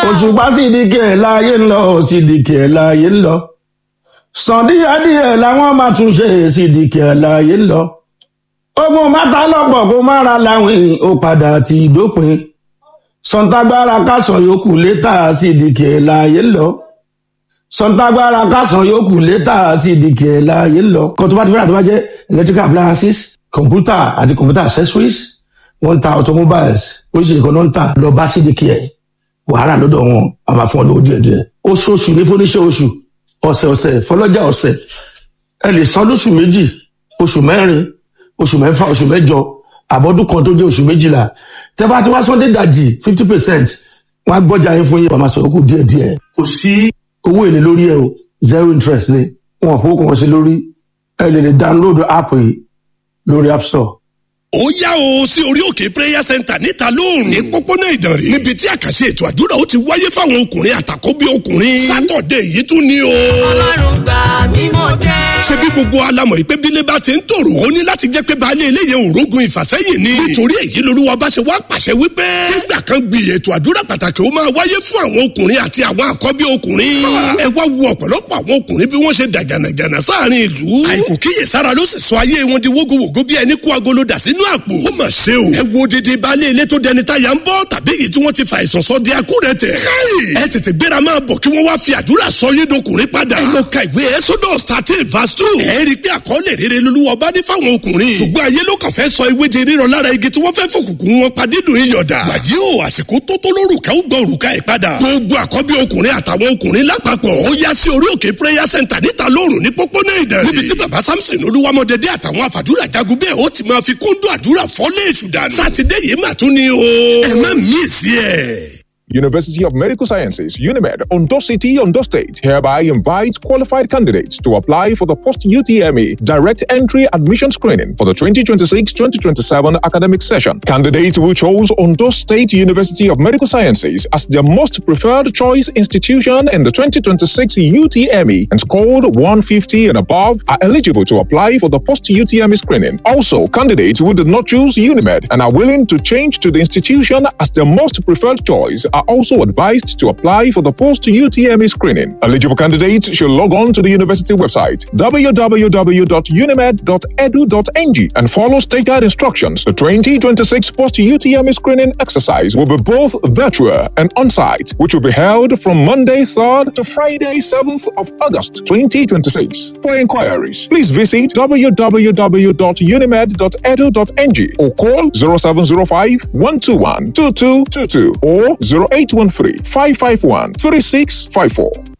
òṣùpá sídìkì ẹ̀ láàyè ń lọ sídìkì ẹ̀ láàyè ń lọ sàn díẹ̀díẹ̀ làwọn máa tún ṣe sídìkì ẹ̀ láàyè ń lọ ogun mátà lọ́pọ̀ kó má ra láwìn ó padà ti dópin sọ̀ǹtàgbára kásán yòókù létà sídìkì ẹ̀ láàyè ń lọ sọ̀ǹtàgbára kásán yòókù létà sídìkì ẹ̀ láàyè ń lọ kó tó bá ti fẹ́ràn tó bá jẹ́ electrical appliances computer àti computer accessories wọ́n ń ta automobiles oríṣiríṣi kan náà ń tà lọ bá sídìkì ẹ̀ wàhálà lọ́dọ̀ wọn a máa fún ọ lówó díẹ̀ díẹ̀ oṣooṣù ní fúnníṣẹ́ oṣù ọ̀sẹ̀ ọ̀sẹ̀ fọlọ́jà ọ̀sẹ̀ ẹ lè san lóṣù méjì oṣù mẹ́rin oṣù mẹ́fà oṣù mẹ́jọ àbọ̀dún kan tó jẹ́ oṣù méjìlá tẹ́ bá ti wá sọ́ndé dàjì fifty percent wọ́n á gbọ́jà yín fún yín wàá máa sọ̀rọ̀ kù díẹ̀ díẹ̀ kò sí owó èlé lórí ẹ o zero interest ni wọn kò kàn sí lórí ẹ lè lè download app yìí lórí app store ó yá o sí orí òkè prayer center níta lóòrùn ní pópónà ìdànrè níbi tí àkàṣe ètò àdúrà ó ti wáyé fáwọn ọkùnrin àtàkọ́bí ọkùnrin sátọ̀dẹ̀ yìí tún ni o. ọlọ́run gbà mí mo jẹ́. ṣé bí gbogbo alamọ̀ yìí pé bílé bá ti ń tòrò ó ní láti jẹ́ pé baálé eléyè òrógun ìfàsẹ́yìn ni. nítorí èyí lolúwa bá ṣe wá pàṣẹ wípé. nígbà kan gbi ètò àdúrà pàtàkì ó máa wáyé fún àwọn ọkùnrin àti àwọn àkọ́bí ọkùnrin. ẹ wá wo ọ̀pọ̀lọpọ̀ àwọn ọkùnrin bí wọ́n ṣe dàgànàgànà sáàrin ìlú. àìkò kíyèsára ló sì sọ ayé wọn di wógowògo bí ẹni kó agolo dà sínú àpò. ó mà ṣe o. ẹ wo didi baálé ilé tó dẹni táyà ń bọ́ tàbí èyí tí wọ́n ti fa àìsàn sọ di akúrẹ̀tẹ̀. kárì ẹ tètè gbéra máa bọ̀ kí wọ́n wá fi àdúrà sọ yé dọkùnrin padà. ẹ lọ ka ìwé exodus thirteen verse two. ẹ rí i pé àkọọ́lẹ̀ rere lolúwa bá ní fáwọn ọkùnrin. ṣùgbọ́n ayé ló kàn fẹ́ sọ ewé di rírọ lára igi tí wọ́n fẹ́ fòkùnkùn wọn padì dùn iyọ̀dà. wàyí o àsìkò tó tó lórúkà ó gbọ́ òrùka ẹ̀ padà. gbogbo àkọ́bí ọkùnrin àtàwọn ọkùnrin lápapọ̀ ó yá sí orí òkè prayer center níta lóòrùn ní pópónà ìdẹ̀rẹ̀. níbi tí bàbá samson olúwamọdédé àtàwọn àfàdúrà jagun bẹ́ẹ̀ ó ti máa fi kóńdó àdúrà fọ́lé èṣù dànù. sátidé yìí mà tún ni o. ẹ má mísì ẹ̀. University of Medical Sciences, UNIMED, Ondo City, Ondo State, hereby invites qualified candidates to apply for the post UTME direct entry admission screening for the 2026 2027 academic session. Candidates who chose Ondo State University of Medical Sciences as their most preferred choice institution in the 2026 UTME and scored 150 and above are eligible to apply for the post UTME screening. Also, candidates who did not choose UNIMED and are willing to change to the institution as their most preferred choice are also advised to apply for the post UTME screening. Eligible candidates should log on to the university website www.unimed.edu.ng and follow stated instructions. The 2026 post UTME screening exercise will be both virtual and on site, which will be held from Monday 3rd to Friday 7th of August 2026. For inquiries, please visit www.unimed.edu.ng or call 0705 121 2222 or 0813 551 3654.